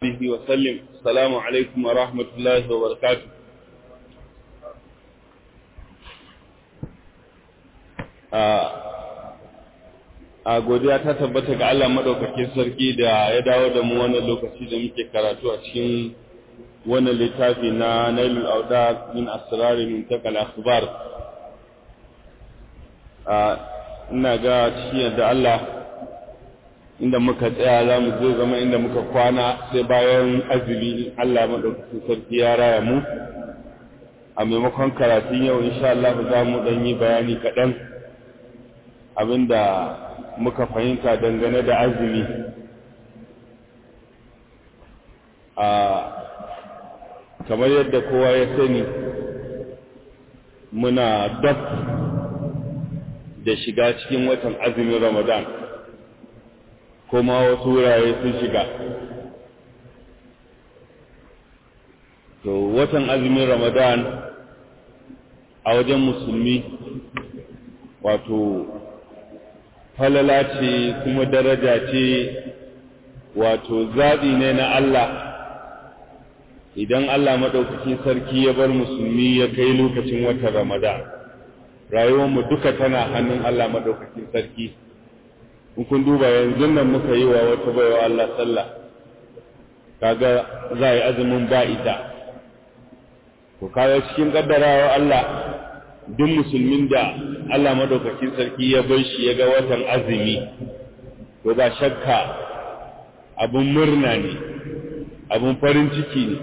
عليه وسلم السلام عليكم ورحمة الله وبركاته a godiya ta tabbata ga Allah madaukakin sarki da ya dawo da mu wannan lokaci da muke karatu a cikin wannan littafi na Nailul Awda min asrar min takal akhbar a ina ga cikin da Allah inda muka tsaya za mu zai zama inda muka kwana sai bayan azumi Allah madaukakin sarki ya raya mu a maimakon karatun yau insha Allah za mu dan yi bayani kaɗan abinda muka fahimta dangane da azumi a kamar yadda kowa ya sani muna dab da shiga cikin watan azumin ramadan kuma wasu wurare sun shiga to watan azumin ramadan a wajen musulmi wato falala ce kuma daraja ce wato zaɓi ne na Allah idan Allah maɗaukakin sarki ya bar musulmi ya kai lokacin watan Ramadan rayuwarmu duka tana hannun Allah maɗaukakin sarki in kun duba yanzu nan muka yi wa wata baiwa Allah sallah kaga za a yi azumin ba ita ko kaga cikin ƙaddarawa Allah duk musulmin da Allah madaukakin sarki ya bar shi ya ga watan azumi to ba shakka abun murna ne abun farin ciki ne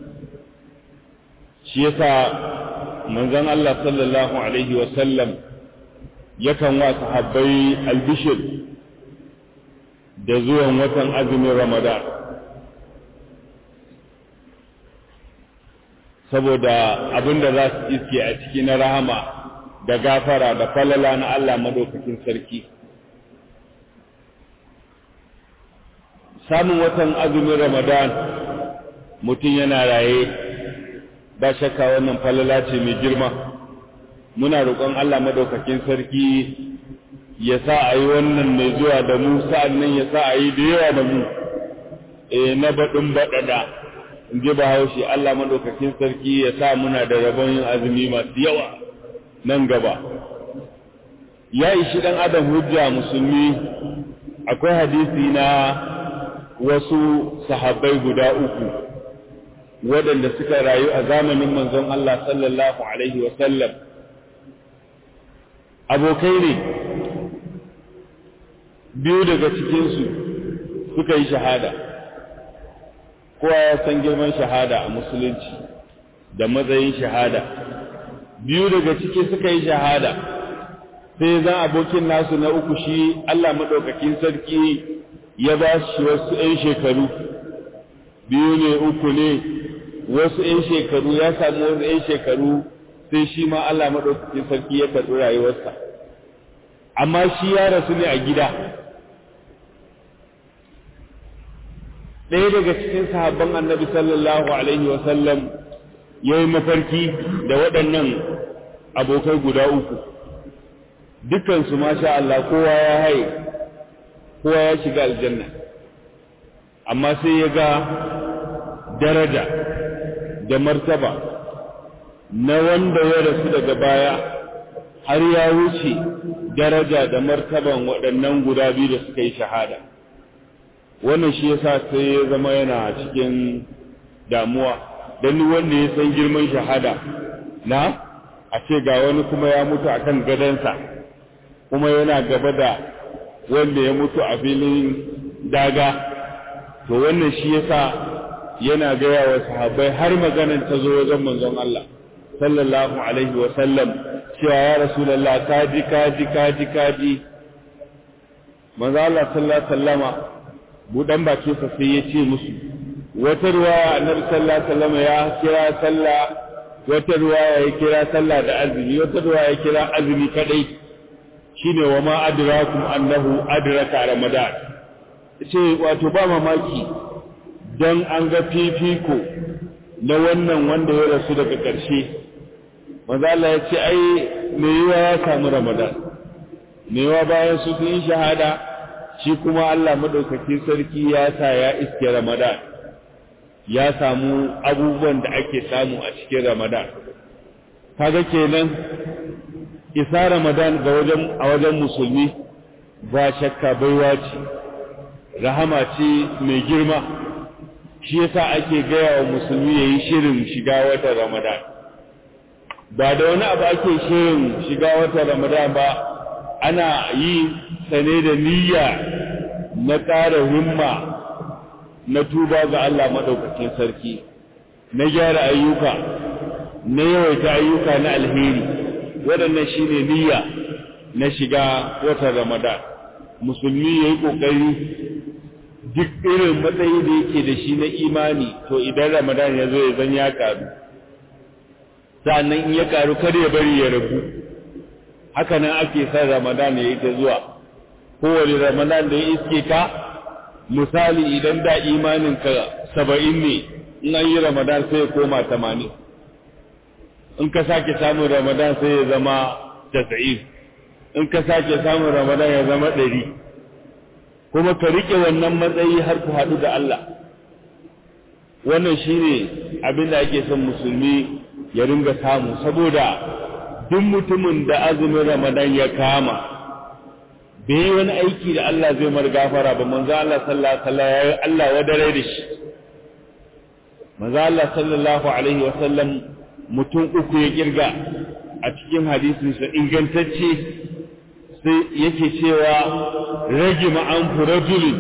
shi yasa manzon Allah sallallahu alaihi wa sallam yakan wa sahabbai albishir da zuwan watan azumin Ramadan saboda abin da za su iske a ciki na rahama da gafara da falala na Allah madaukakin sarki samun watan azumin ramadan mutum yana raye ba shakka wannan falala ce mai girma muna roƙon Allah madaukakin sarki ya sa a yi wannan mai zuwa da mu sa'an nan ya sa a yi da yawa da mu e na baɗin baɗaɗa in ji bahaushe Allah madaukakin sarki ya sa muna da rabon yin azumi masu yawa nan gaba ya ishi ɗan adam hujja musulmi akwai hadisi na wasu sahabbai guda uku waɗanda suka rayu a zamanin manzon Allah sallallahu alaihi wasallam abokai ne biyu daga cikinsu suka yi shahada kowa ya san girman shahada a musulunci da matsayin shahada biyu daga ciki suka yi shahada sai zan abokin nasu na uku shi Allah maɗaukakin sarki ya ba shi wasu ‘yan shekaru biyu ne uku ne wasu ‘yan shekaru ya samu wasu ‘yan shekaru sai shi ma Allah maɗaukakin sarki ya karɓi rayuwarsa amma shi ya rasu ne a gida ɗaya daga cikin sahabban annabi sallallahu alaihi wasallam ya yi mafarki da waɗannan abokai guda uku dukansu masha Allah kowa ya haye kowa ya shiga aljanna amma sai ya ga daraja da martaba na wanda ya rasu daga baya har ya wuce daraja da martaban waɗannan guda biyu da suka yi shahada wannan shi yasa sai ya zama yana cikin damuwa don wanda ya san girman shahada na a ce ga wani kuma ya mutu akan gadansa kuma yana gaba da wanda ya mutu a filin daga to wannan shi yasa yana gaya wa sahabbai har maganan ta zo wajen manzon Allah sallallahu alaihi wa sallam cewa ya rasulullah kaji kaji kaji kaji manzo Allah sallallahu alaihi wasallama budan bakinsa sai ya ce musu wata ruwaya annabi sallallahu alaihi wasallam ya kira sallah wata ruwaya ya kira sallah da azumi wata ruwaya ya kira azumi kadai shine wa ma adrakum annahu adraka ramadan ce wato ba mamaki dan an ga fifiko na wannan wanda ya rasu daga ƙarshe manzo Allah ya ce ai me yiwa ya samu ramadan me yiwa bayan su sun yi shahada shi kuma Allah madaukakin sarki ya sa ya iske Ramadan ya samu abubuwan da ake samu a cikin ramadan kaga kenan isa ramadan ga wajen a wajen musulmi ba shakka baiwa ce rahama ce mai girma shi yasa ake gaya wa musulmi ya yi shirin shiga watan ramadan ba da wani abu ake shirin shiga watan ramadan ba ana yi sane da niyya na ƙara himma na tuba ga Allah maɗaukakin sarki na gyara ayyuka na yawaita ayyuka na alheri waɗannan shine niyya na shiga watan ramadan musulmi ya yi ƙoƙari duk irin matsayi da yake da shi na imani to idan ramadan ya zo ya zan ya karu sa'annan in ya karu kar ya bari ya rabu haka nan ake son ramadan ya yi ta zuwa kowane ramadan da ya iske ka misali idan da imaninka saba'in ne in an yi ramadan sai ya koma tamanin in ka sake samun ramadan sai ya zama tasa'in in ka sake samun ramadan ya zama ɗari kuma ka riƙe wannan matsayi har ku haɗu da Allah wannan shine abin da ake son musulmi ya ringa samu saboda duk mutumin da azumin ramadan ya kama bai yi wani aiki da Allah zai mar gafara ba manzo Allah sallallahu alaihi wasallam ya Allah wadare da shi manzo Allah sallallahu alaihi wasallam mutum uku ya kirga a cikin hadisin sa ingantacce sai yake cewa rage ma'an rajulin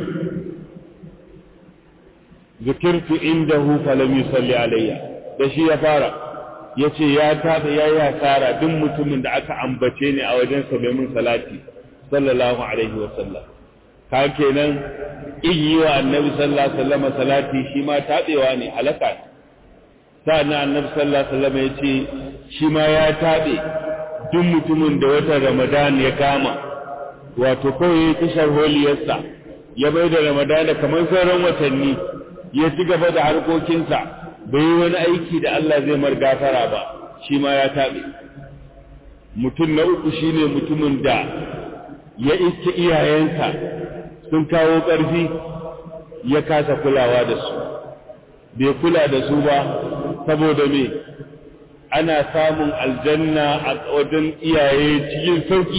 zikirtu indahu falam yusalli alayya da shi ya fara yace ya tada yayi hasara duk mutumin da aka ambace ni a wajen sa bai mun salati sallallahu alaihi wa sallam ka kenan iyi wa annabi sallallahu alaihi wasallam salati shi ma tabewa ne halaka sa'annan annabi sallallahu alaihi wasallam yace shi ma ya tabe duk mutumin da watan ramadan ya kama wato kawai ta sharholiyarsa ya bai da ramadana kamar sauran watanni ya ci gaba da harkokinsa bai yi wani aiki da Allah zai mar gafara ba shi ma ya taɓe mutum na uku shine mutumin da ya iske iyayensa sun kawo ƙarfi ya kasa kulawa da su bai kula da su ba saboda me ana samun aljanna a wajen iyaye cikin sauki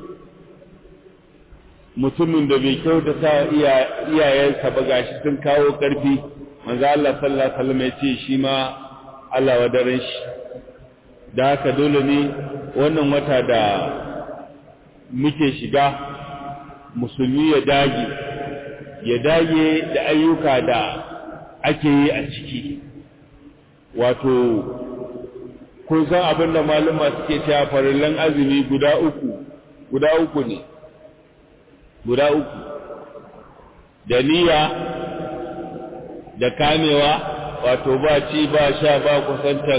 mutumin da bai kyautata iyayensa ba gashi sun kawo ƙarfi manzo Allah sallallahu alaihi wasallam ya ce shi ma Allah wadaran shi da haka dole ne wannan wata da muke shiga musulmi ya dage ya dage da ayyuka da ake yi a ciki wato kun san abin da maluma suke cewa farillan azumi guda uku guda uku ne guda uku da niyya da kamewa wato ba ci ba sha ba kusantan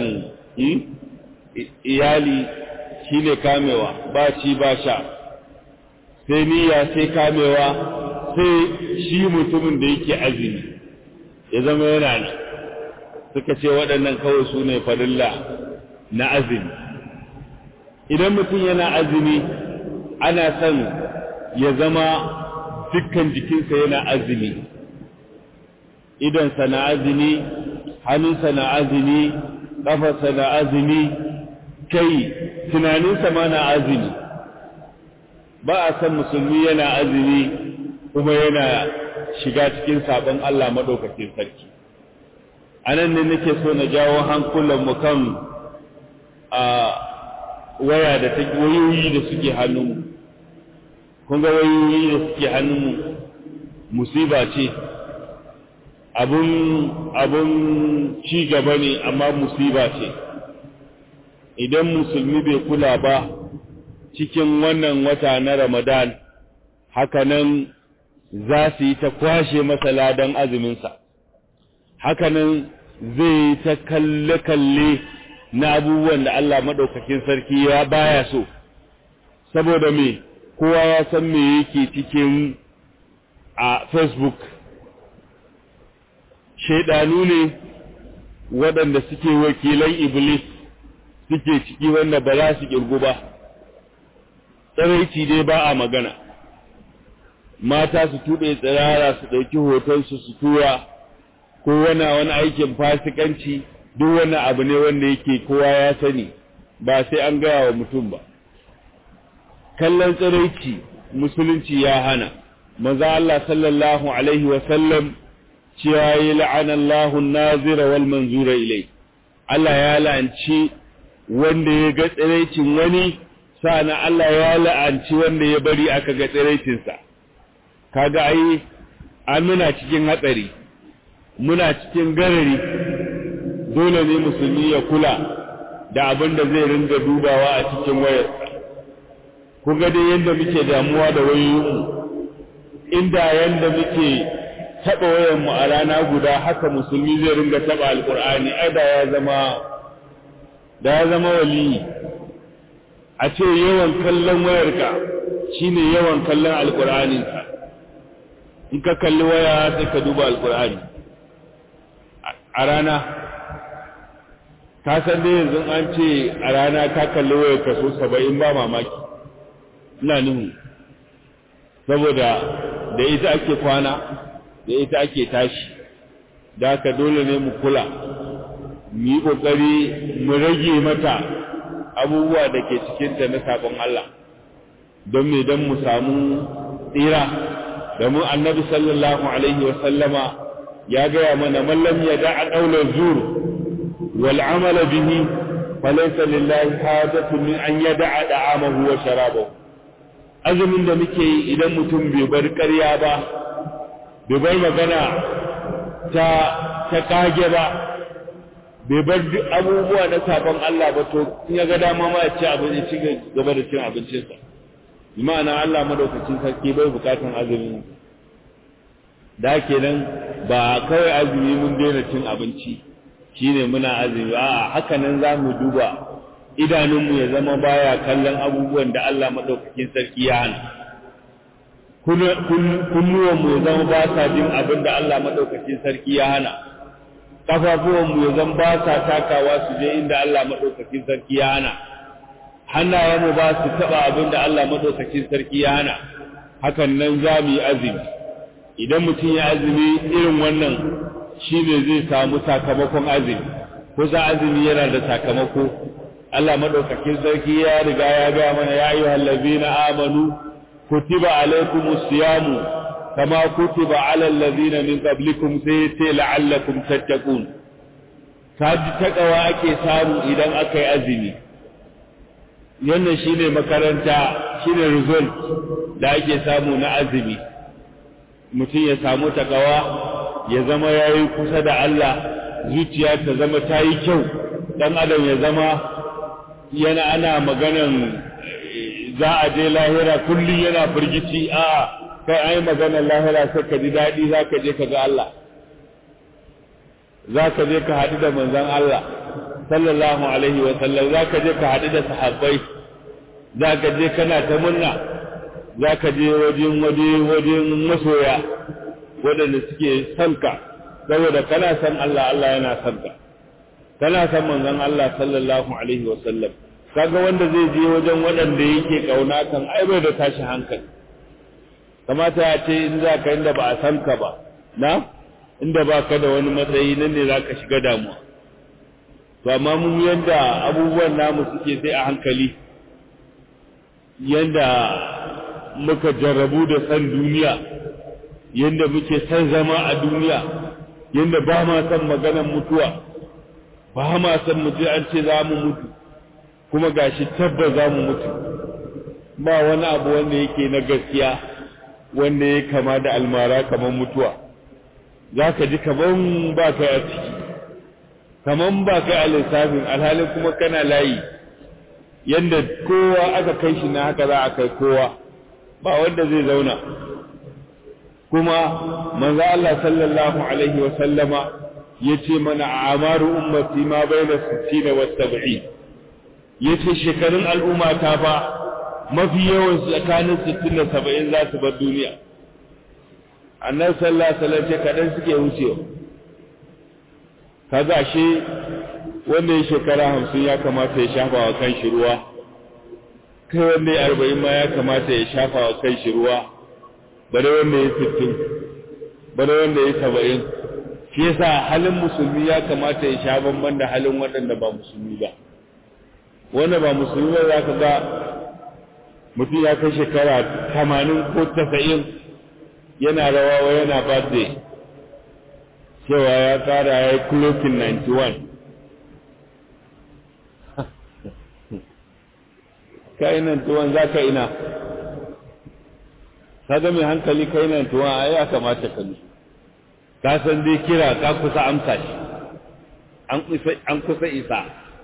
iyali shine kamewa ba ci ba sha sai niyya sai kamewa sai shi mutumin da yake azumi ya zama yana nan suka ce waɗannan kawai su ne farilla na azumi idan mutum yana azumi ana son ya zama dukkan jikinsa yana azumi idonsa na azumi hannunsa na azumi ƙafarsa na azumi kai tunaninsa ma na azumi ba a san musulmi yana azumi kuma yana shiga cikin sabon Allah maɗaukakin sarki a nan ne nake so na jawo hankulanmu kan a waya da ta wayoyi da suke hannunmu kun ga wayoyi da suke hannunmu musiba ce abun abun ci gaba ne amma musiba ce idan musulmi bai kula ba cikin wannan wata na ramadan hakanan za su yi ta kwashe masa ladan azuminsa hakanan zai ta kalle-kalle na abubuwan da Allah maɗaukakin sarki ya baya so saboda me kowa ya san me yake cikin a facebook shaidanu ne waɗanda suke wakilan iblis suke ciki wanda ba za su ƙirgu ba tsaraici dai ba a magana mata su tuɓe tsirara su ɗauki hotonsu su tura ko wani wani aikin fasikanci duk wani abu ne wanda yake kowa ya sani ba sai an gaya wa mutum ba kallon tsiraici musulunci ya hana maza Allah sallallahu alaihi wa sallam cewa yi la'ana Allahun nazira wal manzura ilai Allah ya la'anci wanda ya ga tsiraicin wani sa'ana Allah ya la'anci wanda ya bari aka ga tsiraicinsa kaga ai an muna cikin hatsari muna cikin garari dole ne musulmi ya kula da abin da zai ringa dubawa a cikin wayarsa kun ga dai yadda muke damuwa da wayoyinmu inda yadda muke taɓa wayarmu a rana guda haka musulmi zai ringa taɓa alƙur'ani ai da ya zama da ya zama waliyi a ce yawan kallon wayarka shine yawan kallon alƙur'aninka in ka kalli waya sai ka duba alƙur'ani a rana ka san dai yanzu an ce a rana ka kalli wayar kaso saba'in ba mamaki ina nuhu saboda da ita ake kwana da ita ake tashi da haka dole ne mu kula mu yi ƙoƙari mu rage mata abubuwa da ke cikinta na sabon Allah don me don mu samu tsira da mu annabi sallallahu alaihi wa sallama ya gaya mana mallam ya da'a ɗaular zur wal amala bihi falaysa lillahi hajatun min an yada'a da'amahu wa sharabahu azumin da muke yi idan mutum bai bar ƙarya ba bai bar magana ta ta kage ba bai bar duk abubuwa na sabon Allah ba to in ya ga dama ma ya ci abinci ci gaba da cin abincinsa ma'ana Allah madaukakin sarki bai bukatan azumi da kenan ba kawai azumi mun daina cin abinci shine muna azumi a'a haka nan za mu duba idanunmu ya zama baya kallon abubuwan da Allah maɗaukakin sarki ya hana kunnuwanmu ya zama ba sa jin abin da Allah maɗaukakin sarki ya hana ƙafafuwanmu ya zama ba sa takawa su je inda Allah maɗaukakin sarki ya hana hannayenmu ba su taɓa abin da Allah maɗaukakin sarki ya hana hakan nan za mu yi azumi idan mutum ya azumi irin wannan shine zai samu sakamakon azumi kusa azumi yana da sakamako Allah madaukakin sarki ya riga ya ga mana ya ayyuhal ladina amanu kutiba alaykumus siyamu kama kutiba alal ladina min qablikum sai sai la'allakum tattaqun kaji takawa ake samu idan aka yi azumi wannan shine makaranta shine result da ake samu na azumi mutum ya samu takawa ya zama yayi kusa da Allah zuciya ta zama ta yi kyau dan adam ya zama yana ana maganan za a je lahira kullum yana firgici a kai ai maganar lahira sai ka ji daɗi za ka je ka ga Allah za ka je ka haɗu da manzon Allah sallallahu alaihi wa sallam za ka je ka haɗu da sahabbai za ka je kana ta murna za ka je wajen waje wajen masoya waɗanda suke son ka saboda kana son Allah Allah yana son ka kana san manzon Allah sallallahu alaihi wa sallam kaga wanda zai je wajen waɗanda yake kauna kan ai bai da tashi hankali kamata ya ce in za ka inda ba a san ka ba na inda ba ka da wani matsayi nan ne za ka shiga damuwa to amma mun yanda abubuwan namu suke sai a hankali yanda muka jarrabu da san duniya yanda muke san zama a duniya yanda ba ma san maganar mutuwa ba ma san mutu an ce za mu mutu kuma gashi tabbas za mu mutu ba wani abu wanda yake na gaskiya wanda ya kama da almara kamar mutuwa za ka ji kaman ba kai a ciki kaman ba kai a lissafin alhalin kuma kana layi yadda kowa aka kai shi na haka za a kai kowa ba wanda zai zauna kuma manzo Allah sallallahu alaihi wa sallama yace mana amaru ummati ma baina 60 wa 70 yace shekarun al'umma ta fa mafi yawan tsakanin 60 da 70 za su bar duniya annabi sallallahu alaihi wasallam ce kadan suke wucewa kaga shi wanda ya shekara 50 ya kamata ya shafa wa kan shi ruwa kai wanda ya 40 ma ya kamata ya shafa wa kan shi ruwa bare wanda ya 60 bare wanda ya 70 shi yasa halin musulmi ya kamata ya sha bamban da halin waɗanda ba musulmi ba wanda ba musulmi ba za ka ga mutum ya kai shekara tamanin ko tasa'in yana rawawa yana birthday cewa ya kara ya yi clocking 91 ka yi 91 za ka ina ka ga mai hankali ka yi 91 a ya kamata ka nufi ka san dai kira ka kusa amsa shi an kusa isa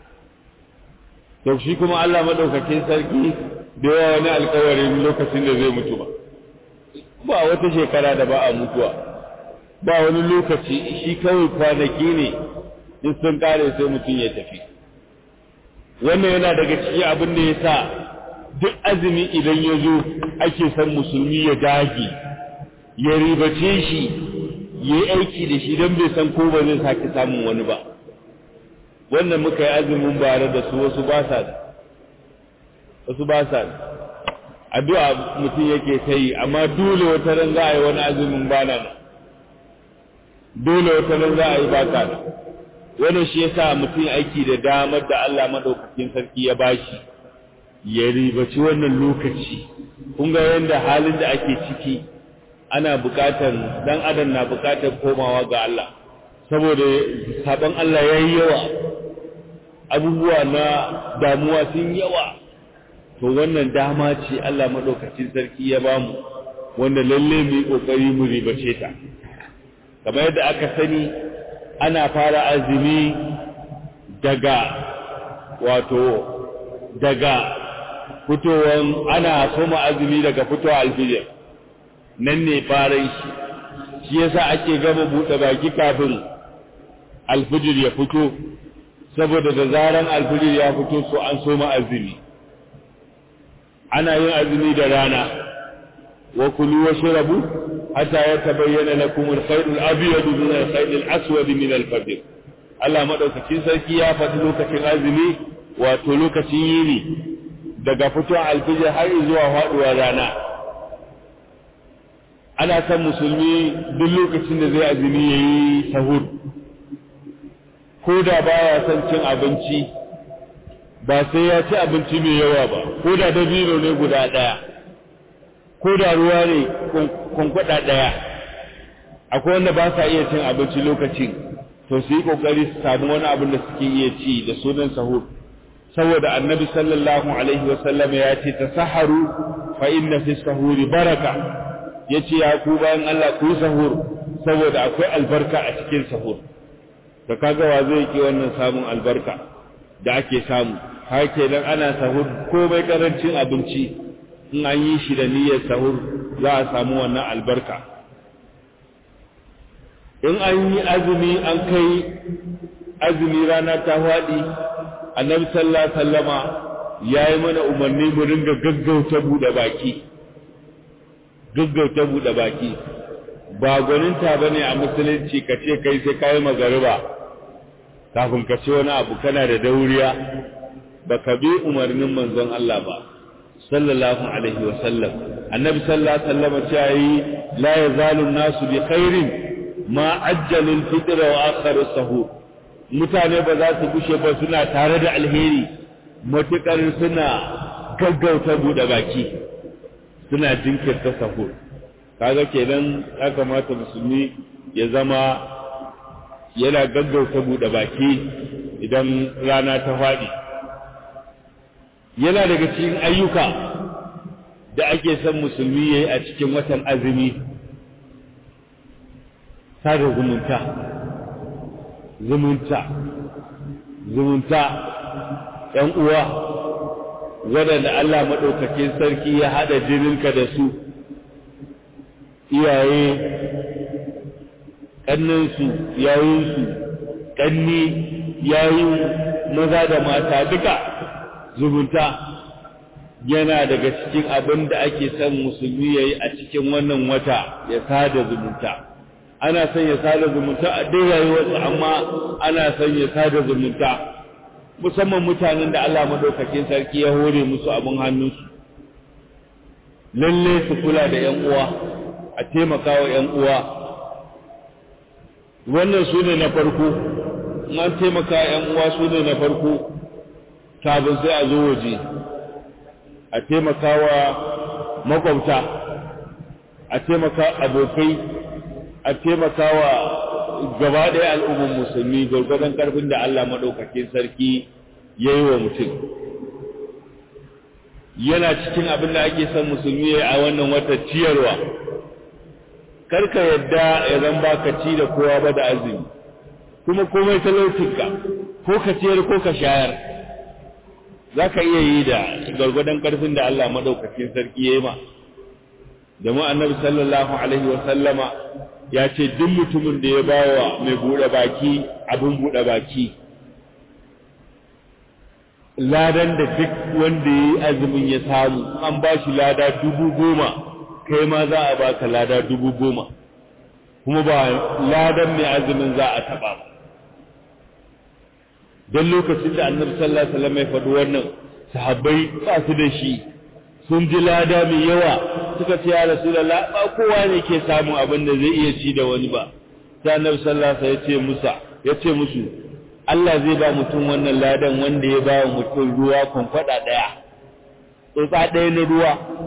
to shi kuma Allah madaukakin sarki da yawa wani alkawarin lokacin da zai mutu ba ba wata shekara da ba a mutuwa ba wani lokaci shi kawai kwanaki ne in sun kare sai mutum ya tafi wannan yana daga cikin abin da ya sa duk azumi idan ya zo ake son musulmi ya dage ya ribace shi ya yi aiki da shi don bai san ko ba zai sake samun wani ba wannan muka yi azumin bare da su wasu ba sa da wasu ba sa da addu'a mutum yake ta yi amma dole wata ran za a yi wani azumin bana nan dole wata ran za a yi ba ta da wannan shi yasa mutum aiki da damar da Allah madaukakin sarki ya bashi ya ribaci wannan lokaci kun ga yanda halin da ake ciki ana buƙatar dan adam na buƙatar komawa ga Allah saboda sabon Allah yayi yawa abubuwa na damuwa sun yawa to wannan dama ce Allah madaukakin sarki ya bamu wanda lalle mu yi kokari mu ribace ta kamar yadda aka sani ana fara azumi daga wato daga fitowan ana soma azumi daga fitowa alfijir nan ne faran shi shi yasa ake gama buɗe baki kafin alfijir ya fito saboda da zaran alfijir ya fito so an soma azumi ana yin azumi da rana wa kulu wa shrabu hatta yatabayyana lakum al-khayr al-abyad min al-khayr al-aswad min al-fajr Allah madaukakin sarki ya faɗi lokacin azumi wato lokacin yini daga fitowar alfijir har zuwa faɗuwar rana ana san musulmi duk lokacin da zai azumi yayi sahur ko da baya son cin abinci ba sai ya ci abinci mai yawa ba ko da dabino ne guda ɗaya ko da ruwa ne kwankwada ɗaya akwai wanda ba sa iya cin abinci lokacin to su yi ƙoƙari su samu wani abin da suke iya ci da sunan sahur saboda annabi sallallahu alaihi wasallam ya ce ta saharu fa inna fi sahuri baraka ya ce ya ku bayan Allah ku yi sahur saboda akwai albarka a cikin sahur da kaga wa zai ki wannan samun albarka da ake samu har kenan ana sahur komai karancin abinci in an yi shi da niyyar sahur za a samu wannan albarka in an yi azumi an kai azumi rana ta faɗi annabi sallallahu alaihi wasallama yayi mana umarni mu ringa gaggauta bude baki gaggauta bude baki ba gwaninta bane a musulunci ka ce kai sai kai magariba kafin ka ce wani abu kana da dauriya baka bi umarnin manzon Allah ba sallallahu alaihi wasallam annabi sallallahu alaihi wasallam ce yi la yazalu nasu bi khairin ma ajjalul fitr wa akharu sahur mutane ba za su gushe ba suna tare da alheri matukar suna gaggauta bude baki suna jinkirta sahur kaga kenan ya kamata musulmi ya zama yana gaggauta bude baki idan rana ta faɗi yana daga cikin ayyuka da ake son musulmi ya yi a cikin watan azumi sada zumunta zumunta zumunta ‘yan uwa waɗanda Allah maɗaukakin sarki ya haɗa jininka da su iyaye ƙannansu yayinsu ƙanni yayin maza da mata duka zumunta yana daga cikin abin da ake son musulmi ya yi a cikin wannan wata ya sada zumunta ana son ya sada zumunta a dai rayuwarsu amma ana son ya sada zumunta musamman mutanen da Allah madaukakin sarki ya hore musu abin hannunsu lalle su kula da ƴan uwa a taimaka wa ƴan uwa wannan su ne na farko an taimaka ‘yan uwa su ne na farko kafin sai a zo waje a taimaka wa makwabta a taimaka abokai a taimaka wa gaba ɗaya al'ummar musulmi gwargwadon ƙarfin da Allah maɗaukakin sarki ya yi wa mutum yana cikin abin da ake son musulmi ya a wannan wata ciyarwa karka yadda ya zan baka ci da kowa ba da azumi kuma komai talaucinka ko ka ciyar ko ka shayar za ka iya yi da gwargwadon ƙarfin da Allah maɗaukakin sarki ya yi ma domin annabi sallallahu alaihi wa sallama ya ce duk mutumin da ya bawa mai buɗe baki abin buɗe baki ladan da duk wanda ya yi azumin ya samu an ba shi lada dubu goma kai ma za a baka lada dubu goma kuma ba ladan mai azumin za a taɓa ba don lokacin da annabi sallallahu alaihi wasallam ya faɗi wannan sahabbai ba su da shi sun ji lada mai yawa suka ce ya rasulullah ba kowa ne ke samun abin da zai iya ci da wani ba sai annabi sallallahu alaihi wasallam ya ce musa ya ce musu Allah zai ba mutum wannan ladan wanda ya ba mutum ruwa kwamfada ɗaya tsotsa ɗaya na ruwa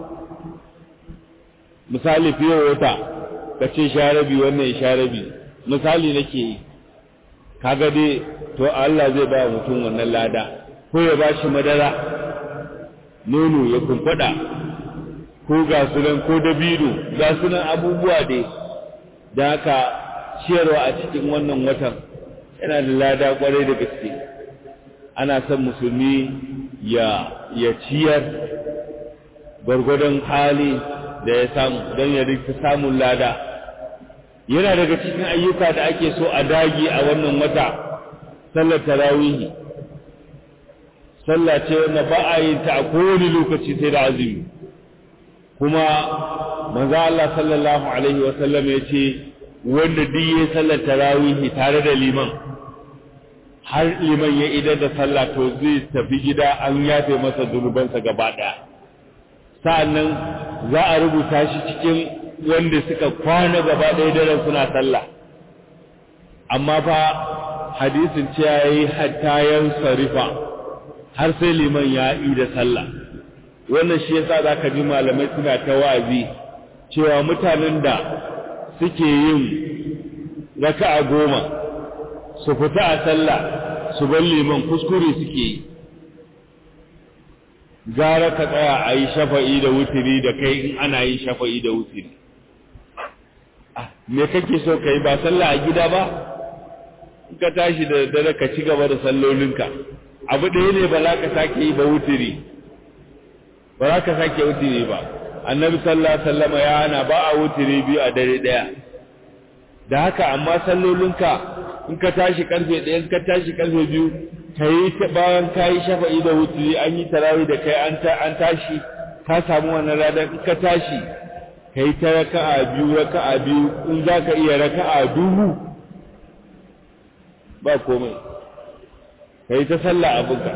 misali fiye wata ka ce sharabi wannan sharabi misali nake yi kaga dai to Allah zai ba mutum wannan lada ko ya ba shi madara nono ya kumfada ko ga sunan ko dabino ga sunan abubuwa dai da haka ciyarwa a cikin wannan watan yana da lada kwarai da gaske ana son musulmi ya ya ciyar gwargwadon hali da ya samu don ya rika samun lada yana daga cikin ayyuka da ake so a dagi a wannan wata sallar tarawihi sallah ce wanda ba a yin ta a kowane lokaci sai da azumi kuma manzo Allah sallallahu alaihi wa sallam ya ce wanda duk yayin sallar tarawihi tare da liman har liman ya idar da sallah to zai tafi gida an yafe masa zunubansa gaba daya sa'annan za a rubuta shi cikin wanda suka kwana gaba ɗaya daren suna sallah amma fa hadisin ce ya yi hattayen sarifa har sai liman ya yi da sallah wannan shi yasa za ka ji malamai suna ta wazi cewa mutanen da suke yin raka'a goma su fita a sallah su bar liman kuskure suke yi gara ka tsaya a yi shafa'i da wutiri da kai in ana yin shafa'i da wutiri me kake so ka yi ba sallah a gida ba in ka tashi da dare ka ci gaba da sallolinka abu ɗaya ne ba za ka sake yi ba wutiri ba za ka sake wutiri ba annabi sallallahu alaihi wasallam ya hana ba a wutiri biyu a dare ɗaya da haka amma sallolinka in ka tashi karfe ɗaya in ka tashi karfe biyu ka yi bayan ka yi shafa'i da wutiri an yi tarawih da kai an tashi ka samu wannan ladan in ka tashi ka yi ta raka'a biyu raka'a biyu in za ka iya raka'a dubu ba komai ka yi ta sallah abinka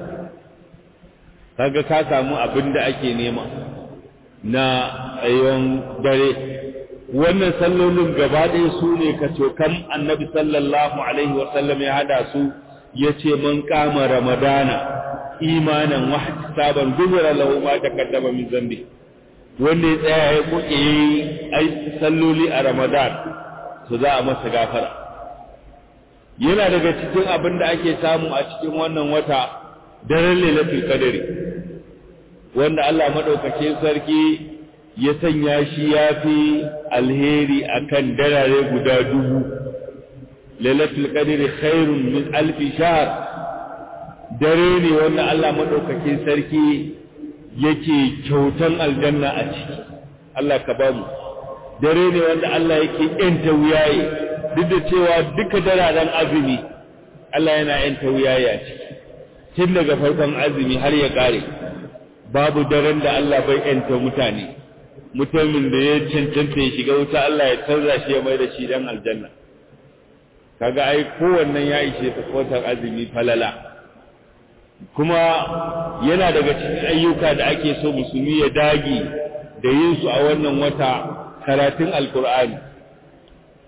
kaga ka samu abin da ake nema na tsayon dare wannan sallolin gaba ɗaya su ne ka cokan annabi sallallahu alaihi wasallam ya hada su ya ce man kama ramadana imanan wahdi saban gubura lahu ma takaddama min zambi wanda ya tsaya ya koke yi salloli a ramadan su za a masa gafara yana daga cikin abin da ake samu a cikin wannan wata daren lailatul qadari wanda Allah madaukakin sarki ya sanya shi ya fi alheri akan darare guda dubu lailatul qadri khairun min alfi shahr dare ne wanda Allah madaukakin sarki yake kyautan aljanna a ciki Allah ka ba mu dare ne wanda Allah yake yanta wuyaye duk da cewa duka dararen azumi Allah yana yanta wuyaye a ciki tun daga farkon azumi har ya kare babu daren da Allah bai yanta mutane mutumin da ya cancanta ya shiga wuta Allah ya canza shi ya mai da shi dan aljanna kaga ai kowannen ya ishe ta kotar azumi falala kuma yana daga cikin ayyuka da ake so musulmi ya dage da yin su a wannan wata karatun alkur'ani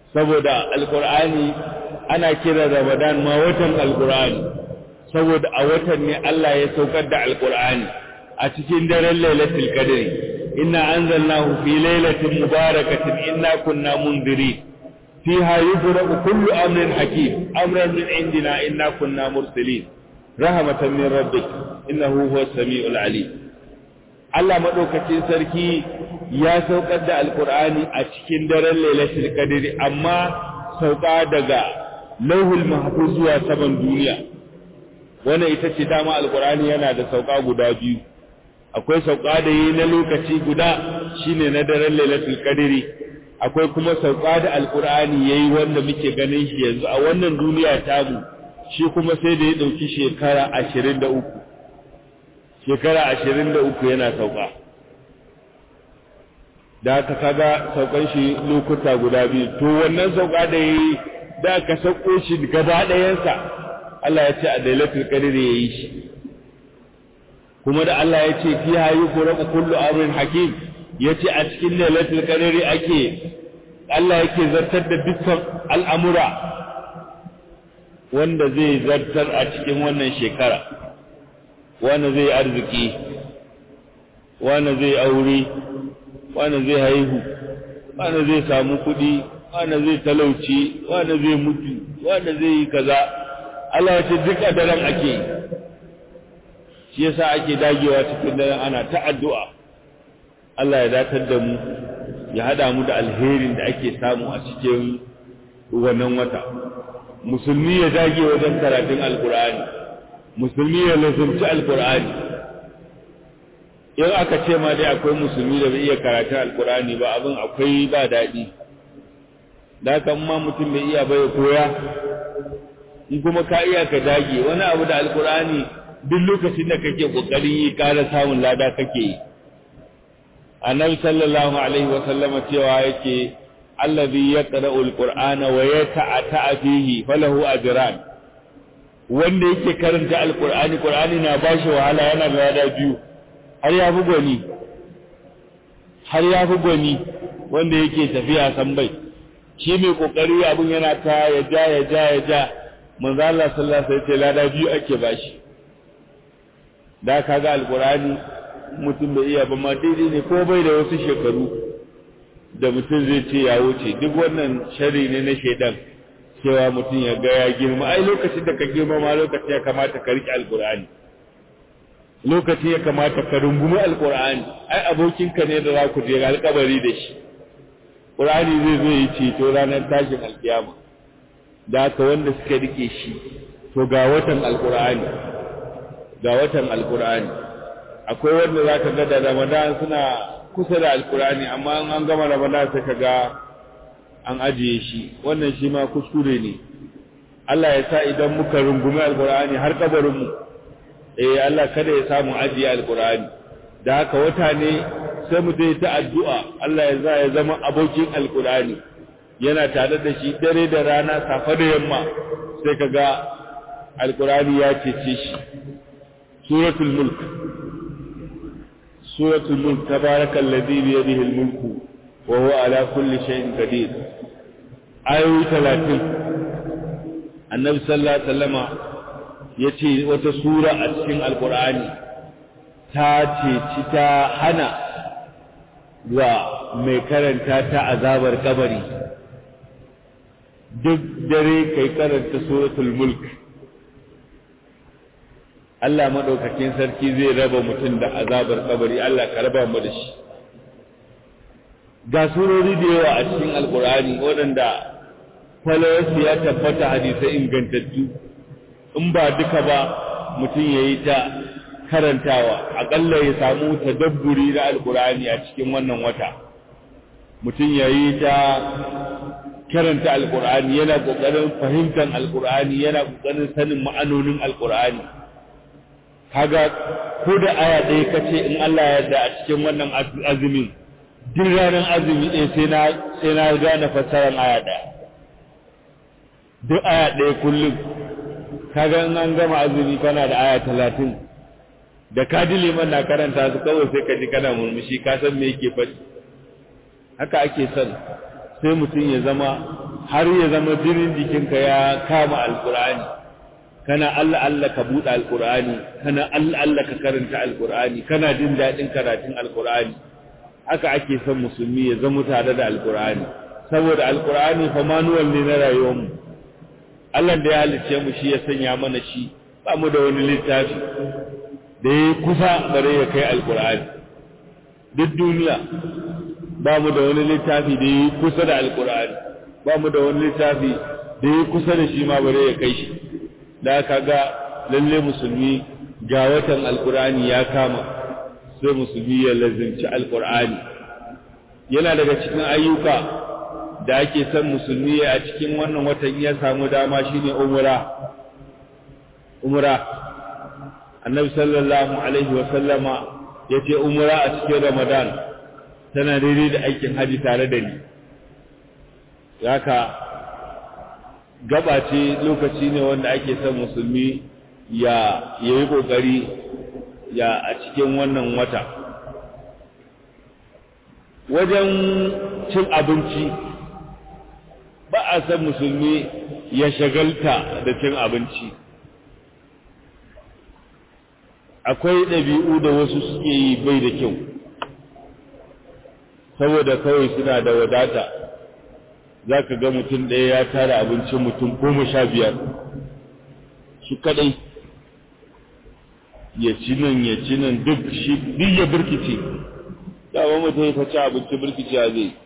saboda alkur'ani ana kira ramadan ma watan alkur'ani saboda a watan ne Allah ya saukar da alkur'ani a cikin daren lailatul qadri inna anzalnahu fi lailatin mubarakatin inna kunna mundirin fiha yufraqu kullu amrin hakim amran min indina inna kunna mursalin rahmatan min rabbik innahu huwas samiul alim Allah madaukakin sarki ya saukar da alkur'ani a cikin daren lailatul qadri amma sauka daga lauhul mahfuz zuwa saman duniya wannan ita ce dama alkur'ani yana da sauka guda biyu akwai sauka da yi na lokaci guda shine na daren lailatul qadri akwai kuma sauka da alkur'ani yayi wanda muke ganin shi yanzu a wannan duniya tamu shi kuma sai da ya dauki shekara 23 shekara 23 yana sauka da aka kaga saukan shi lokuta guda biyu to wannan sauka da yayi da aka sauko shi gaba ɗayansa Allah ya ce a lailatul qadri yayi shi kuma da Allah ya ce fiha yufraqu kullu amrin hakim yace a cikin lailatul qadri ake Allah yake zartar da dukkan al'amura wanda zai zartar a cikin wannan shekara wanda zai arziki wanda zai aure wanda zai haihu wanda zai samu kuɗi wanda zai talauci wanda zai mutu wanda zai yi kaza Allah ya ce duk a daren ake yi shi yasa ake dagewa cikin daren ana ta addu'a Allah ya datar da mu ya hada mu da alherin da ake samu a cikin wannan wata musulmi ya dage wajen karatun alkur'ani musulmi ya lazumci alkur'ani in aka ce ma dai akwai musulmi da bai iya karatun alkur'ani ba abin akwai ba daɗi da haka ma mutum bai iya bai koya in kuma ka iya ka dage wani abu da alkur'ani duk lokacin da kake kokarin yi ƙara samun lada kake yi annabi sallallahu alaihi wa sallama cewa yake allazi yaqra'u alqur'ana wa yata'ata fihi falahu ajran wanda yake karanta alqur'ani qur'ani na bashi wahala yana da lada biyu har ya fi gwani har ya fi gwani wanda yake tafiya san bai shi mai kokari abun yana ta ya ja ya ja ya ja manzo Allah sallallahu alaihi wasallam lada biyu ake bashi da kaga alqur'ani mutum bai iya ba ma daidai ne ko bai da wasu shekaru da mutum zai ce ya wuce duk wannan shari ne na shaidan cewa mutum ya ga ya girma ai lokacin da ka girma ma lokacin ya kamata ka riƙe alqur'ani lokacin ya kamata ka rungumi alqur'ani ai abokinka ne da za ku je alƙabari da shi qur'ani zai zo yi ceto ranar tashin alkiyama da haka wanda suka rike shi to ga watan alqur'ani ga watan alqur'ani akwai wanda za ka ga da ramadan suna kusa da alkurani amma an gama ramadan sai ka ga an ajiye shi wannan shi ma kuskure ne Allah ya sa idan muka rungumi alkurani har kabarinmu eh Allah kada ya samu ajiye alkurani da haka wata ne sai mu dai ta addu'a Allah ya za ya zama abokin alkurani yana tare da shi dare da rana safa da yamma sai ka ga alkurani ya cece shi suratul mulk سورة الملك تبارك الذي بيده الملك وهو على كل شيء قدير آية 30 النبي صلى الله عليه وسلم yace wata sura a cikin alkur'ani ta ce ta hana wa mai karanta ta azabar kabari duk dare kai karanta suratul mulk Allah maɗaukakin sarki zai raba mutum da azabar kabari Allah ka raba mu da shi ga surori da yawa a cikin alkur'ani waɗanda kwalawarsu ya tabbata hadisai ingantattu in ba duka ba mutum ya yi ta karantawa aƙalla ya samu tadabburi na alkur'ani a cikin wannan wata mutum ya yi ta karanta alkur'ani yana ƙoƙarin fahimtar alkur'ani yana ƙoƙarin sanin ma'anonin alkur'ani kaga ko da aya ɗaya kace in Allah ya yarda a cikin wannan azumin duk ranar azumi ɗaya sai na sai na gane fassarar aya ɗaya duk aya ɗaya kullum kaga in an gama azumi kana da aya talatin da ka ji liman na karanta su kawai sai ka ji kana murmushi ka san me yake faɗi haka ake son sai mutum ya zama har ya zama jinin jikinka ya kama alkur'ani kana Allah Allah ka buɗe alkur'ani kana Allah Allah ka karanta alkur'ani kana jin daɗin karatun alkur'ani haka ake son musulmi ya zama tare da alkur'ani saboda alkur'ani fa manuwal ne na rayuwarmu Allah da ya halicce mu shi ya sanya mana shi ba mu da wani littafi da ya kusa bare ya kai alkur'ani duk duniya ba mu da wani littafi da ya kusa da alkur'ani ba mu da wani littafi da ya kusa da shi ma bare ya kai shi da aka ga lalle musulmi ga watan alkur'ani ya kama sai musulmi ya lazimci alkur'ani yana daga cikin ayyuka da ake son musulmi a cikin wannan watan ya samu dama shine umra umra annabi sallallahu alaihi wa sallama yace umra a cikin ramadan tana daidai da aikin haji tare da ni haka gaba ce lokaci ne wanda ake son musulmi ya yayi kokari ya a cikin wannan wata wajen cin abinci ba a san musulmi ya shagalta da cin abinci akwai ɗabi'u da wasu suke yi bai da kyau saboda kawai suna da wadata za ka ga mutum ɗaya ya tara abincin mutum goma sha biyar shi kaɗai ya ci nan ya ci nan duk shi duk ya birkice dama mutum ya ci abinci birkice a zai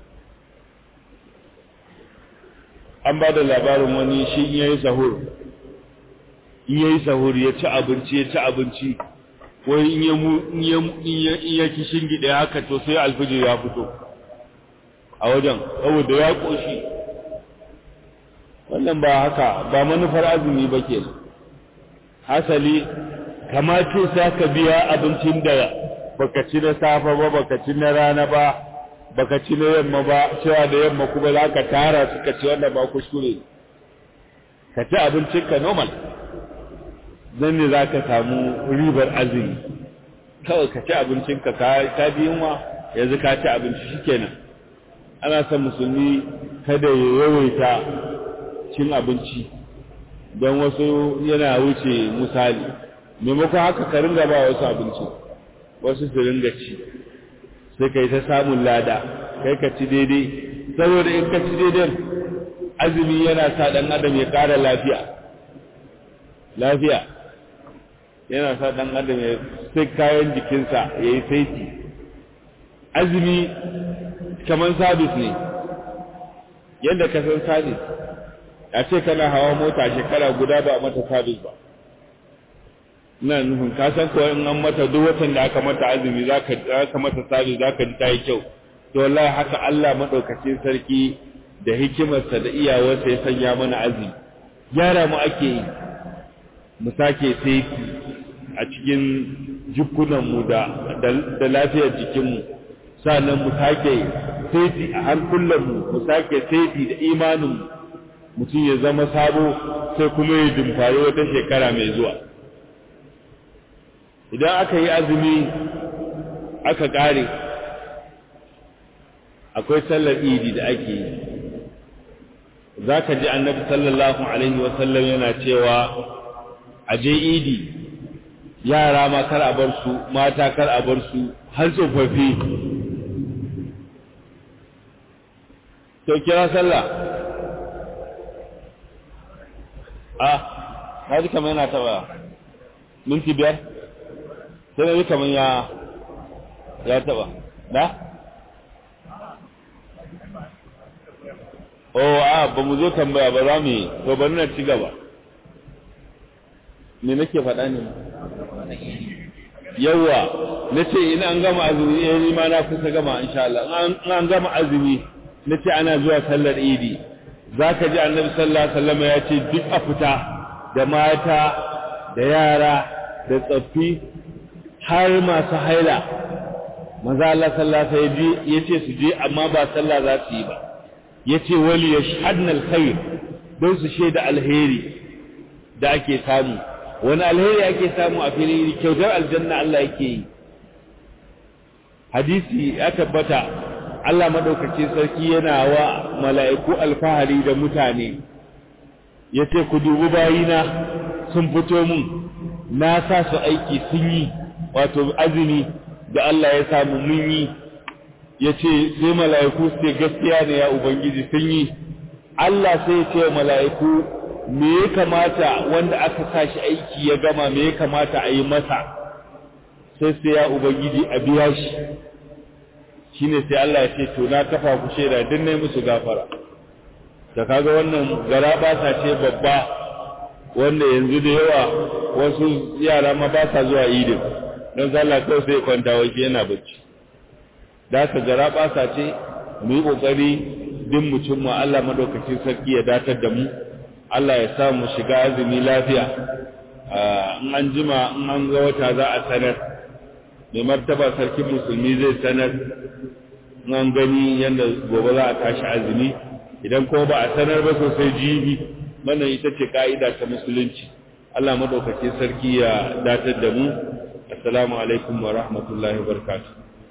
an ba da labarin wani shi in yayi sahur in yayi sahur ya ci abinci ya ci abinci wai in ya mu in ya in ya in ya kishin gida haka to sai alfijir ya fito a wajen saboda ya koshi wannan ba haka ba manufar azumi ba ke hasali kamace sai ka biya abincin da baka ci na safa ba baka ci na rana ba baka ci na yamma ba cewa da yamma kuma za ka tara suka ci wannan ba kuskure ka ci abincinka normal zan ne za ka samu ribar azumi kawai ka ci abincinka ka ji yunwa yanzu ka ci abinci shikenan ana son musulmi kada ya yawaita cin abinci don wasu yana wuce misali maimakon haka ka ringa ba wasu abinci wasu su ringa ci sai ka yi ta samun lada kai ka ci daidai saboda in ka ci daidai azumi yana sa ɗan adam ya ƙara lafiya lafiya yana sa ɗan adam ya sai kayan jikinsa ya yi saiti azumi kamar sabis ne yadda ka san sabis a ce kana hawa mota shekara guda ba a mata sabis ba ina nufin ka san kawai in an mata duk watan da aka mata azumi za ka mata sabis za ka ji ta yi kyau to wallahi haka Allah maɗaukacin sarki da hikimarsa da iyawarsa ya sanya mana azumi gyara mu ake yi mu sake saiti a cikin jikunanmu da da lafiyar jikinmu sannan mu sake saiti a hankulanmu mu sake saiti da imaninmu mutum ya zama sabo sai kuma ya dimfari wata shekara mai zuwa idan aka yi azumi aka ƙare akwai sallar idi da ake yi za ka ji annabi sallallahu alaihi wasallam yana cewa a je idi yara ma kar a bar su mata kar a bar su har tsofaffi to kira sallah a ka ji kamar yana taba minti biyar sai na ji kamar ya ya taba da oh a ba mu zo tambaya ba za mu yi to bari na ci gaba me nake faɗa ne yawa na ce in an gama azumi eh ni ma na kusa gama insha Allah in an gama azumi na ce ana zuwa sallar idi za ka ji annabi sallallahu alaihi wasallam ya ce duk a fita da mata da yara da tsaffi har masu haila maza Allah sallallahu alaihi wasallam ya ce su je amma ba sallah za su yi ba ya ce wali yashhadna alkhair don su shaida alheri da ake samu wani alheri ake samu a fili kyautar aljanna Allah yake yi hadisi ya tabbata Allah maɗaukaki sarki yana wa mala'iku alfahari da mutane ya ce ku dubi bayina sun fito mun na sa su aiki sun yi wato azumi da Allah ya samu mun yi ya ce sai mala'iku su ce gaskiya ne ya Ubangiji sun yi Allah sai ya ce mala'iku me ya kamata wanda aka sa shi aiki ya gama me ya kamata a yi masa sai sai ya Ubangiji a biya shi shine sai Allah ya ce to na kafa ku shaida din nayi musu gafara da kaga wannan gara ba sa ce babba wanda yanzu da yawa wasu yara ma ba sa zuwa idin don sallah kawai sai kwanta wai yana bacci da ka gara ba sa ce mu yi kokari din mu cimma Allah madaukakin sarki ya datar da mu Allah ya sa mu shiga azumi lafiya in an jima in an ga wata za a sanar mai martaba sarkin musulmi zai sanar an gani yadda gobe za a tashi azumi idan kuma ba a sanar ba sosai jibi wannan ita ce ka'ida ta musulunci Allah madaukakin sarki ya datar da mu assalamu alaikum wa rahmatullahi wa barakatuh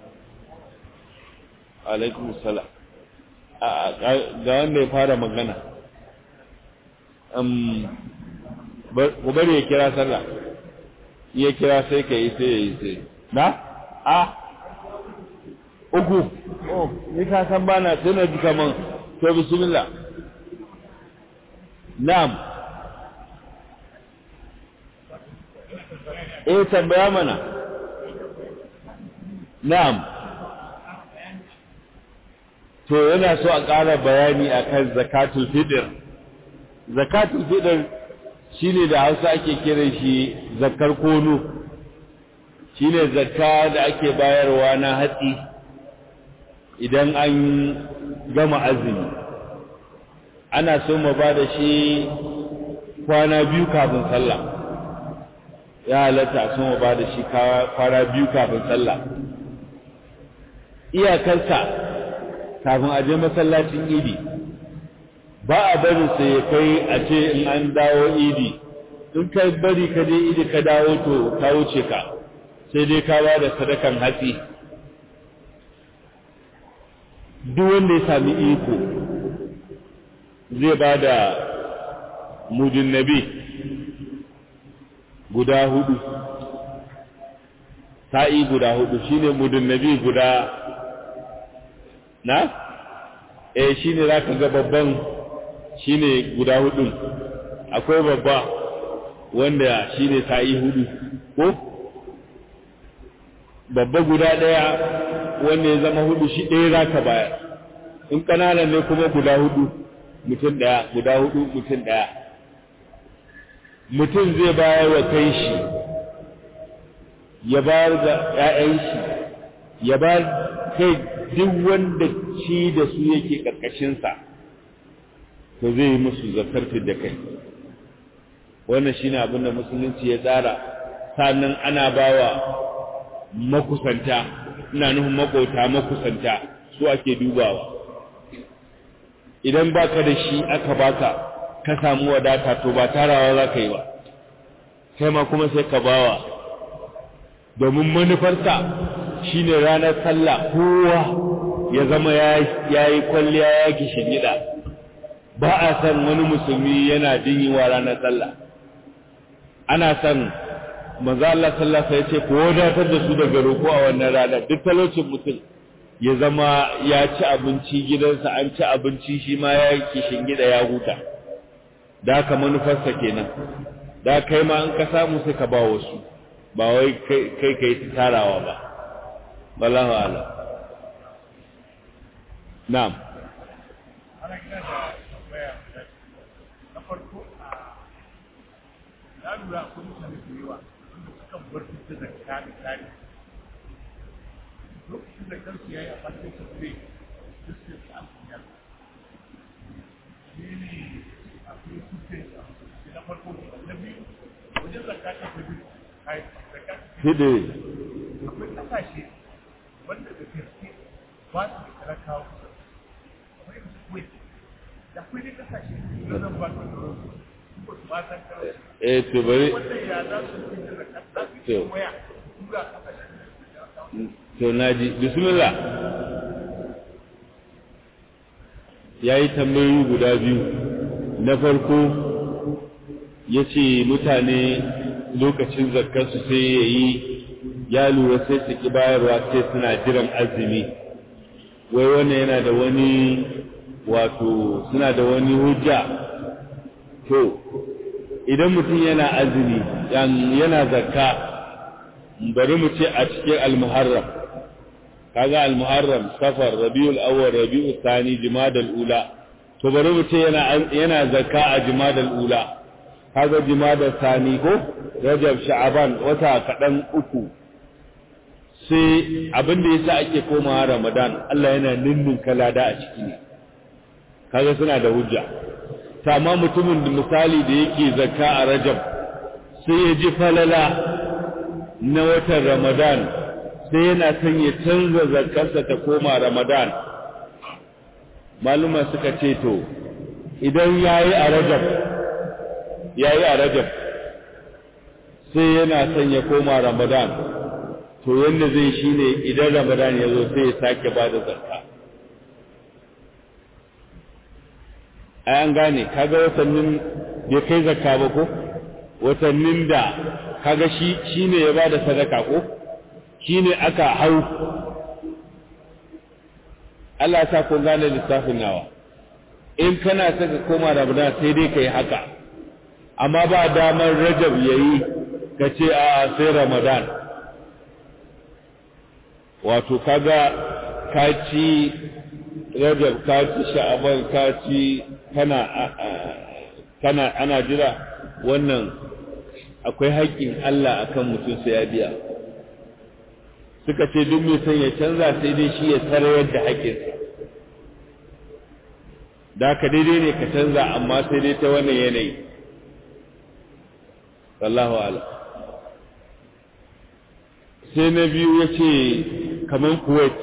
alaikum salam ga wanda ya fara magana ku bari ya kira sallah iya kira sai ka yi sai ya yi sai na a uku oh ni ka san bana sai na ji kaman to bismillah na'am eh tambaya mana na'am to yana so a ƙara bayani akan zakatul fitr zakatul fitr shine da Hausa ake kiran shi zakar kono shine zakka da ake bayarwa na hatsi idan an gama azumi ana so mu ba da shi kwana biyu kafin sallah ya halatta so mu ba da shi kwana biyu kafin sallah iyakarsa kafin a je masallacin idi ba a bari sai ya kai a ce in an dawo idi in kai bari ka je idi ka dawo to ka wuce ka sai dai ka ba da sadakan hatsi duk wanda ya sami iko zai ba da mudin nabi guda hudu sa'i guda hudu shine mudin nabi guda na eh shine zaka ga babban shine guda hudun akwai babba wanda shine sa'i hudu ko babba guda daya wanda ya zama hudu shi ɗaya zaka bayar in ƙananan ne kuma guda hudu mutum ɗaya guda hudu mutum ɗaya mutum zai bayar wa kai shi ya bayar da ‘ya'yan shi ya bayar kai duk wanda ci da su yake ƙarƙashinsa to zai yi musu zakarfi da kai wannan shine abin da musulunci ya tsara sannan ana bawa makusanta ina nufin makota makusanta su ake dubawa idan baka da shi aka baka ka samu wadata to ba tarawa za ka yi ba kai ma kuma sai ka bawa domin manufarsa shine ranar sallah kowa ya zama ya yi kwalliya ya kishin gida ba a san wani musulmi yana jinyiwa ranar sallah ana san manzo Allah sallallahu alaihi wasallam ya ce ko wadatar da su daga roko a wannan rana duk talocin mutum ya zama ya ci abinci gidansa an ci abinci shi ma ya kishin gida ya huta da haka manufarsa kenan da kai ma in ka samu sai ka ba wasu ba wai kai kai tarawa ba wallahu ala na'am na lura akwai mutane da yawa wanda sukan bar su da zakka misali lokacin da kansu ya yi a bakin su zai duk sai su amfani shi ne akwai suke na farko na biyu wajen zakka ta fi biyu kai zakka hide akwai kasashe wanda da gaske ba su da talakawa akwai su kuwait da akwai dai kasashe na zan ba su da ba su ba san kawai eh to bari wanda ya za su fi da zakka za su yi waya tura kasashe to naji bismillah ya yi tambayoyi guda biyu na farko ya ce mutane lokacin zakkarsu sai ya yi ya lura sai su ki bayarwa sai suna jiran azumi wai wannan yana da wani wato suna da wani hujja to idan mutum yana azumi yana zakka bari mu ce a cikin almuharram kaga almuharram safar rabiul awwal rabiul thani jumadal ula to bari mu ce yana yana zakka a jumadal ula kaga jumadal thani ko rajab sha'aban wata kadan uku sai abin da yasa ake komawa ramadan Allah yana ninnin kalada a ciki ne kaga suna da hujja amma mutumin da misali da yake zakka a rajab sai ya ji falala na watan ramadan sai yana son ya canza zakkarsa ta koma ramadan maluma suka ce to idan yayi a rajab yayi a rajab sai yana son ya koma ramadan to yanda zai shine idan ramadan ya zo sai ya sake ba da zakka ai an gane kaga watannin bai kai zakka ba ko watannin da kaga shi shine ya bada sadaka ko shine aka hau Allah ya sa ku gane lissafin nawa in kana saka koma Ramadan sai dai kai haka amma ba damar Rajab yayi ka ce a sai Ramadan wato kaga ka ci Rajab ka ci Sha'aban ka ci kana kana ana jira wannan akwai haƙƙin Allah akan mutum sai ya biya suka ce duk mai son ya canza sai dai shi ya sarayar da haƙƙinsa da ka daidai ne ka canza amma sai dai ta wannan yanayi wallahu ala sai na biyu ya ce kamar kuwait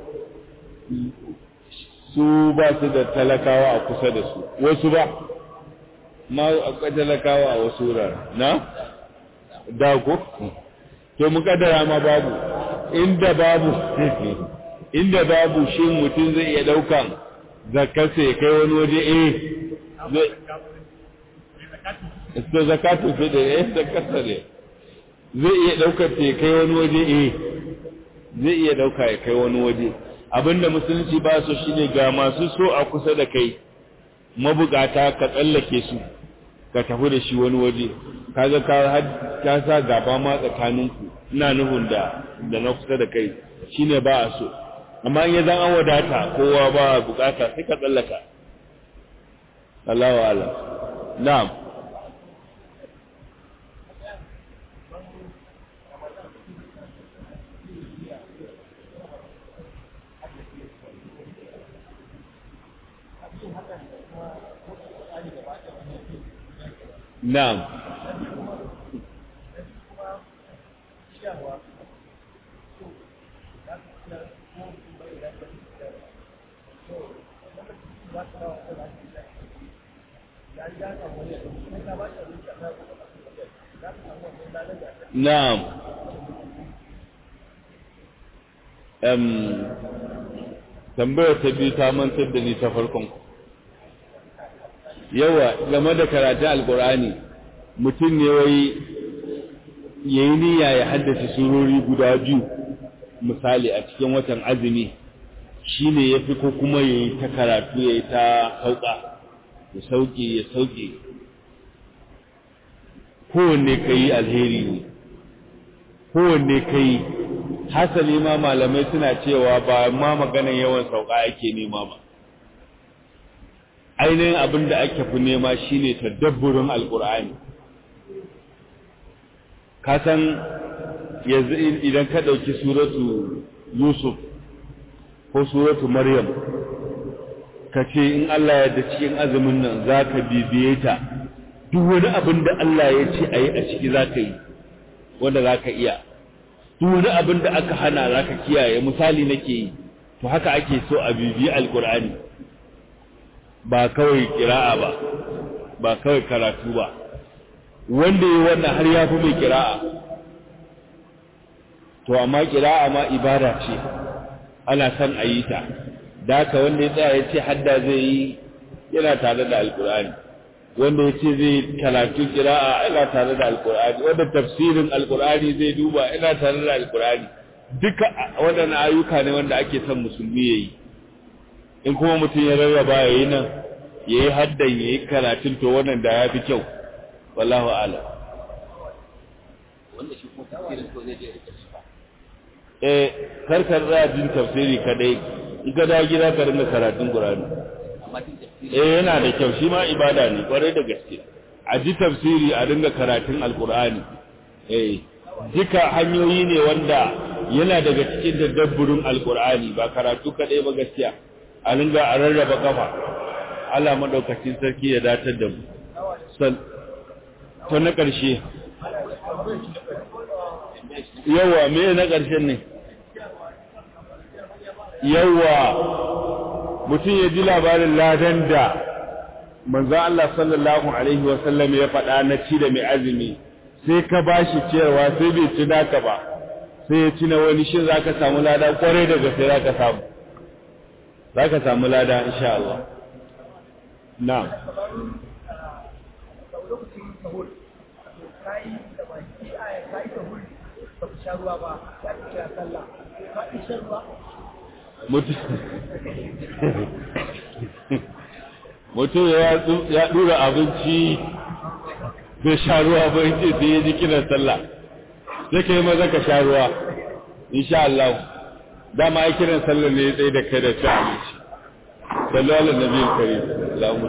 su ba su da talakawa a kusa da su wasu ba ma akwai talakawa a wasu wurare na dago to mu kaddara ma babu inda babu inda babu shi mutum zai iya daukan zakarsa ya kai wani waje eh zai zakatu fi da eh zakarsa ne zai iya daukar ta ya kai wani waje eh zai iya dauka ya kai wani waje abinda musulunci ba su shine ga masu so a kusa da kai mabukata ka tsallake su ka tafi da shi wani waje kaga ka ka sa gaba ma tsakaninku ina nufin da da na kusa da kai shine ba a so amma in ya zan an wadata kowa ba bukata sai ka tsallaka Allahu a'lam na'am Na'am. Na'am. Um, tambayar ta biyu ta mantar da ni ta farkon ku. yawa game da karatun alkur'ani mutum ne wai ya yi niyya ya haddace surori guda biyu misali a cikin watan azumi shi ne ya fi ko kuma ya yi ta karatu ya yi ta sauka ya sauke ya sauke kowanne ka yi alheri ne kowanne ka yi hasali ma malamai suna cewa ba ma maganan yawan sauka ake nema ba ainihin abin da ake fi nema shine tadabburin alkur'ani ka san yanzu idan ka ɗauki suratu yusuf ko suratu maryam ka ce in allah ya da cikin azumin nan za ka bibiye ta duk wani abin da allah ya ce a yi a ciki za ka yi wanda za ka iya duk wani abin da aka hana za ka kiyaye misali nake yi to haka ake so a bibiye alkur'ani ba kawai kira'a ba ba kawai karatu ba wanda yi wannan har ya fi mai kira'a to amma kira'a ma ibada ce ana son a yi ta da haka wanda ya tsaya ya ce hadda zai yi yana tare da alkur'ani wanda ya ce zai karatu kira'a yana tare da alkur'ani wanda tafsirin alkur'ani zai duba yana tare da alkur'ani duka waɗannan ayyuka ne wanda ake son musulmi ya yi in kuma mutum ya rarraba ya yi nan ya yi haddan ya yi karatun to wannan da ya fi kyau wallahu ala wanda shi kuma tafsirin ko zai je rike shi ba eh karkar za jin tafsiri kadai in ka dawo gida ka rinka karatun qur'ani amma tun tafsirin eh yana da kyau shi ma ibada ne kwarai da gaske a ji tafsiri a dinga karatun alqur'ani eh duka hanyoyi ne wanda yana daga cikin daddabburin alqur'ani ba karatu kadai ba gaskiya a dinga a rarraba kafa Allah madaukakin sarki ya datar da mu sal to na karshe yawa me na karshen ne yawa mutum ya ji labarin ladan da manzo Allah sallallahu alaihi wa sallam ya faɗa na ci da mai azumi sai ka bashi cewa sai bai ci naka ba sai ya ci na wani shin zaka samu lada kwarai da gaske zaka samu zaka samu lada insha Allah na'am lokacin sahur kai da baki aya kai sahur ba ku sha ruwa ba ya ku kira sallah ka ki shan ruwa mutum ya dura abinci bai sha ruwa ba yace sai ya ji kiran sallah sai kai maza ka sha ruwa insha Allah dama ai kiran sallah ne ya tsaye da kai da ci abinci sallallahu alaihi wa sallam